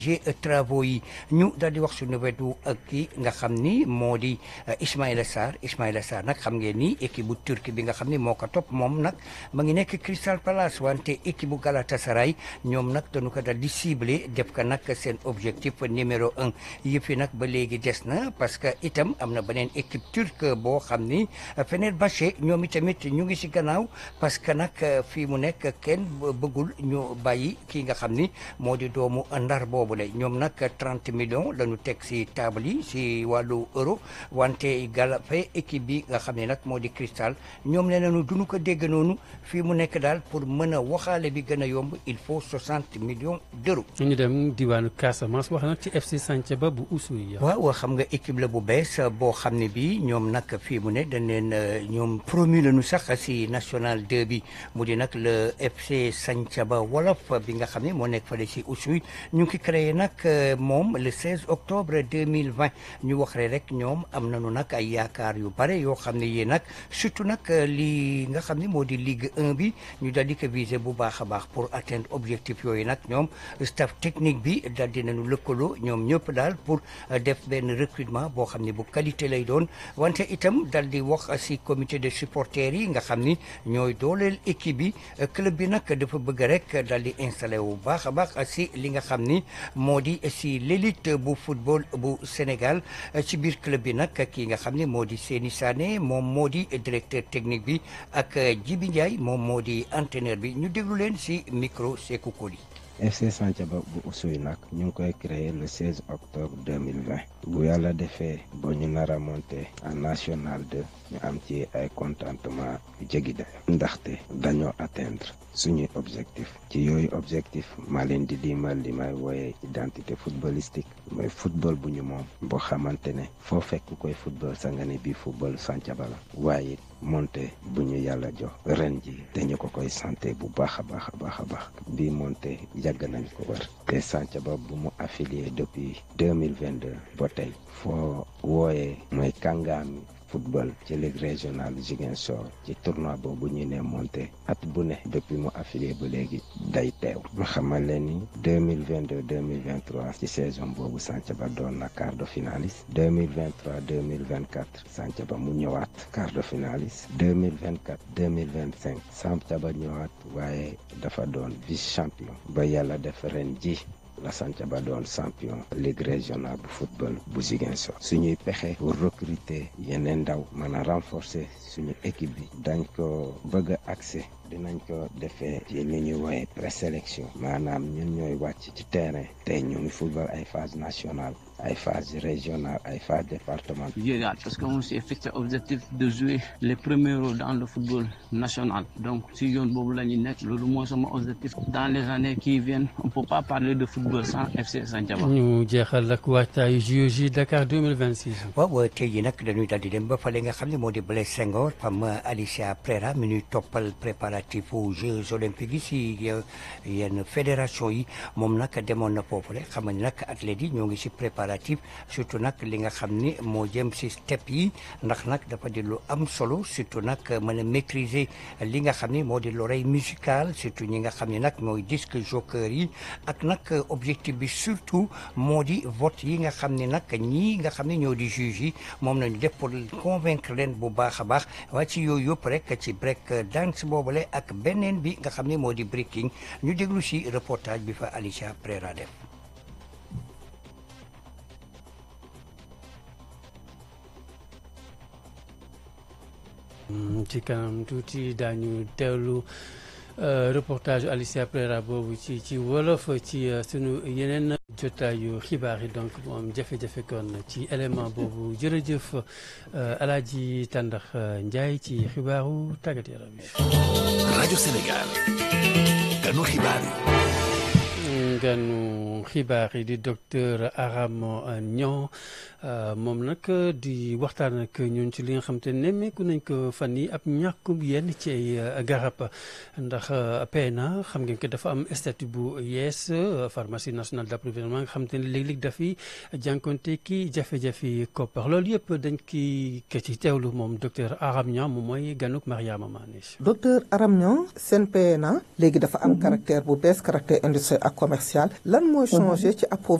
travaux yi ñu daal di wax suñu wetu ak kii nga xam ni moo di Ismaïla Sarr Ismaïla Sarr nag xam ngeen ni équipe bu turc bi nga xam ni moo ko topp moom nag ma ngi nekk Crystal Palace wante équipe bu Galatasaray ñoom nag dañu ko daal di ciblé def ko nag seen objectif numéro un yëpp yi nag ba léegi des na parce que itam am na beneen équipe turque boo xam ni Fenerbahçe ñoom itamit ñu ngi si gannaaw parce que nag fii mu nekk kenn bëggul ñu bàyyi kii nga xam ni moo di doomu ndar boobu la ñoom nag 30 millions la ñu teg si table yi si wàllu euro wante galafe équipe bi nga xam ne nag moo di cristal ñoom nee nañu duñu ko dégg noonu fii mu nekk daal pour mën a waxaale bi gën a yomb il faut 60 millions d'euros. ñu dem diwaanu Casamance wax nag ci FC Santhiaba bu Oussouye. waaw xam nga équipe la bu bees boo xam ne bii ñoom nag fii mu ne dañ leen ñoom promu lañu sax si national 2 bi mu di nag le FC Santhiaba wolof bi nga xam ne moo nekk fële si Oussouye ñu ngi créé nag moom le 16 octobre 2020 ñu wax rek ñoom am nañu nag ay yaakaar yu bare yoo xam ne yii nag surtout nag li nga xam ne moo di Ligue 1 bi ñu daal di ko viser bu baax a baax pour atteindre objectif yooyu nag ñoom staff technique bi daal di nañu lëkkaloo ñoom ñëpp daal pour def benn recrutement boo xam ne bu qualité lay doon wante itam daal di wax si comité de supporters yi nga xam ni ñooy dooleel équipe bi club bi nag dafa bëgg rek daal di installé wu baax a baax si li nga xam ni moo di si l'élite bu football bu Sénégal ci biir club bi nag kii nga xam ne moo di Seni Sané moom moo di directeur technique bi ak Djibi Ndiaye moom moo di entraîneur bi ñu déglu leen si micro Sékou Koli FC Santhiaba bu Oussouye nag ñu ngi koy créé le 16 octobre 2020 bu yàlla defee ba ñu nar a monté en national 2 ñu am ci ay contentement jéggi dayo ndaxte dañoo atteindre suñuy objectif ci yooyu objectif maa leen di limal li may wooyee identité footballistique mooy football bu ñu moom boo xamante ne foo fekk koy football sa nga ne bii football Santhiaba la waaye monté bu ñu yàlla jox ren ji dañu ko koy santé bu baax a baax a baax a baax bii monté yàgg nañ ko war te Santhiaba bu mu affilié depuis 2022 ba tey foo wooyee mooy kàngaami football ci ligue régionale Ziguinchor ci tournoi boobu ñu ne monté at bu ne depuis mu affilié ba léegi day teew ma xamal leen ni deux mille vingt deux deux mille vingt trois ci saison boobu Santhiaba doon na quart de finaliste deux mille vingt trois deux mille vingt quatre Santhiaba mu ñëwaat quart de finaliste deux mille vingt quatre deux mille vingt cinq Santhiaba ñëwaat waaye dafa doon vice champion ba yàlla def ren ji la Santhiaba doon champion ligue régionale bu football bu Ziguinchor suñuy pexe pour recruter yeneen ndaw mën a renforcer suñu équipe bi dañ ko bëgg a accès dinañ ko defee ci li ñuy woowee présélection maanaam ñun ñooy wàcc ci terrain tey ñu ngi football ay phase nationale ay phase régionale ay phase départementale. Général parce qu'on s'est fixé objectif de jouer les premiers rôles dans le football national donc si yoon boobu la ñu nekk loolu mooy sama objectif dans les années qui viennent on peut pas parler de football sans FC Santhiaba. ñu jeexal ak waajtaayu JOJ Dakar 2026. waaw tey jii nag dañuy daal di dem ba fale nga xam ne moo di Blaise Senghor fam Alicia Prera mi ñuy toppal préparatif aux Jeux olympiques yi si yenn fédération yi moom nag demoon na foofule xam nga nag athlètes yi ñoo ngi si préparatif surtout nag li nga xam ni moo jëm si step yi ndax nag dafa di lu am solo surtout nag mën a maîtriser li nga xam ni moo di l'oreille musicale surtout ñi nga xam ne nag mooy disque jockeur yi ak nag objectif bi surtout moo di vote yi nga xam ne nag ñii nga xam ne ñoo di juge yi moom nañu def pour convaincre leen bu baax a baax waaye ci yooyu yëpp rek ci break dance boobule ak beneen bi nga xam ne moo di breaking ñu déglu si reportage bi fa Alicia Prera def ci kanam tuuti daañu teewlu reportage Alicia Prera boobu ci ci wolof ci sunu yeneen jotaayu xibaar yi donc moom jafe-jafe kon ci élément boobu jërëjëf Alaaji Tàndax Njaay ci xibaaru tàggat yaram yi. rajo Sénégal ganu xibaar yi. ganu xibaar yi di docteur Arame Niang moom nag di waxtaan ak ñun ci li nga xam te nemmeeku nañ ko fan yi ab ñàkkum yenn ci ay garab ndax PNA xam ngeen ko dafa am statut bu yees pharmacie nationale d'approvisionnement nga xam te ne léeg-léeg dafiy jànkonte ki jafe-jafe koppar loolu yëpp dañ ki ke ci teewlu moom docteur Arame Niang moom mooy ganuk Mariama Mané docteur Arame Niang seen PNA léegi dafa am caractère bu bees caractère industriel ak commercial lan mooy changé ci